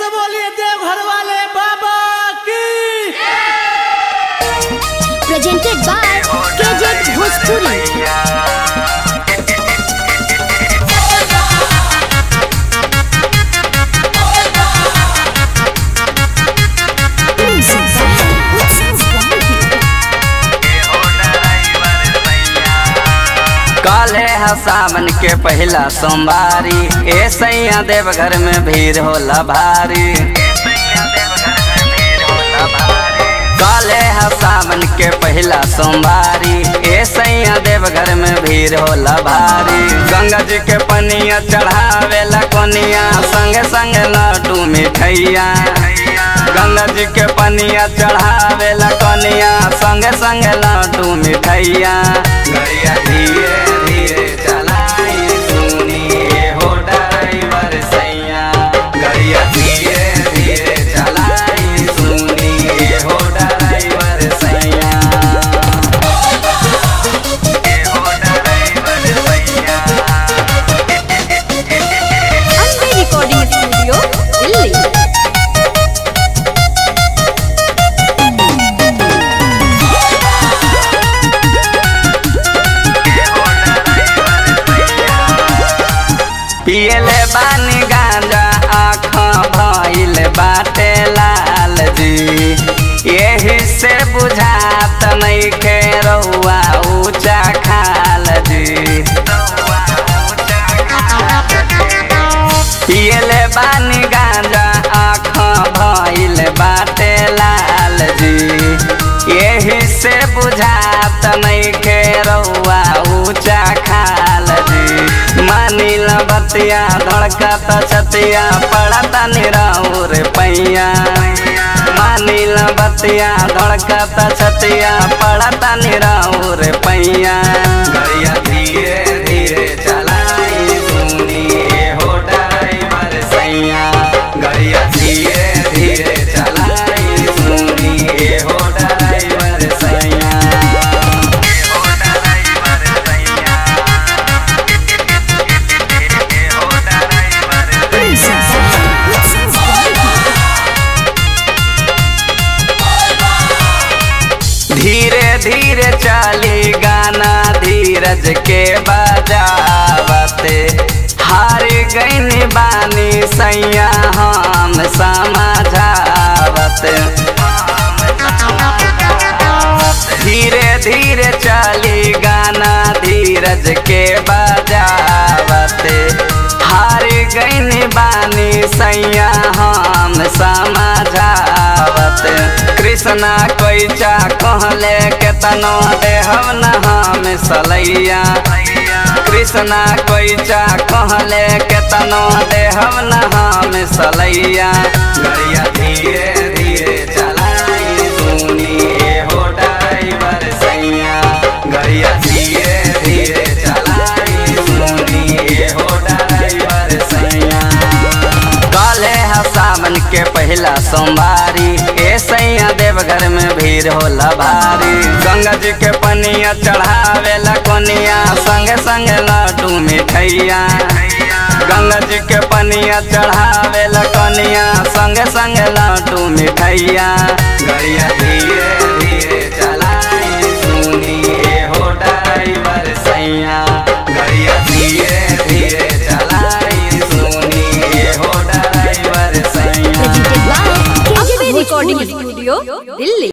से बोलिए देवघर वाले बाबा की presented by KJ Bhojpuri. काले है सावन के पहला सोमवारी ए सैया देवघर में भीड़ होला भारी काले है सावन के पहला सोमवारी ए सैया देवघर में भीड़ होला भारी गंगा जी के पनिया चढ़ावेला कोनिया संगे संगे लड्डू मिठैया गंगा जी के पनिया चढ़ावेला कोनिया संगे संगे लड्डू मिठैया गड़िया धीरे धीरे चलाई सुनिए हो ड्राइवर सैया गड़िया धीरे धीरे चलाई सुनिए हो ड्राइवर सैया ए हो ड्राइवर सैया Ambe Recording Studio, Delhi. पियले बानी गांजा आँख भइल बाटे लाल जी यही से बुझात नइखे रउआ ऊंचा खाल जी पियले बानी गांजा आँख भइल बाटे लाल जी यही से बुझात नइखे रउआ ऊंचा खाल जी मानिल बतिया धड़कत छतिया पड़ता निराउर पैया मानिल बतिया धड़कत छतिया पड़ता निराउर पैया गड़िया धीरे धीरे चलाई सुनिए हो ड्राइवर सैया गड़िया धीरे धीरे चलाई सुनिए हो ड्राइवर सैया हो ड्राइवर सैया हो ड्राइवर धीरे धीरे चली गाना धीरज के बजावते हार गईन बानी सैया हम समझावत धीरे धीरे चली गाना धीरज के बजावते हार गईन बानी सैया हम समझावत कृष्णा कोइचा कहले केतनो देहब न हम सलैया कृष्णा कोइचा कहले केतनो देहब न हम सलैया गड़िया धीरे धीरे चलाई सुनिए हो ड्राइवर सैया गड़िया धीरे धीरे चलाई सुनिए हो ड्राइवर सैया काले है सावन के पहला सोमवारी ए सैया देवघर में भीड़ होला भारी गंगा जी के पनिया चढ़ावेला कोनिया संगे संगे लड्डू मिठैया गंगा जी के पनिया चढ़ावेला कोनिया संगे संगे लड्डू मिठैया गड़िया धीरे धीरे चलाई सुनिए हो ड्राइवर सैया गड़िया धीरे धीरे चलाई सुनिए हो ड्राइवर सैया Presented by KJ Recording Studio, Delhi.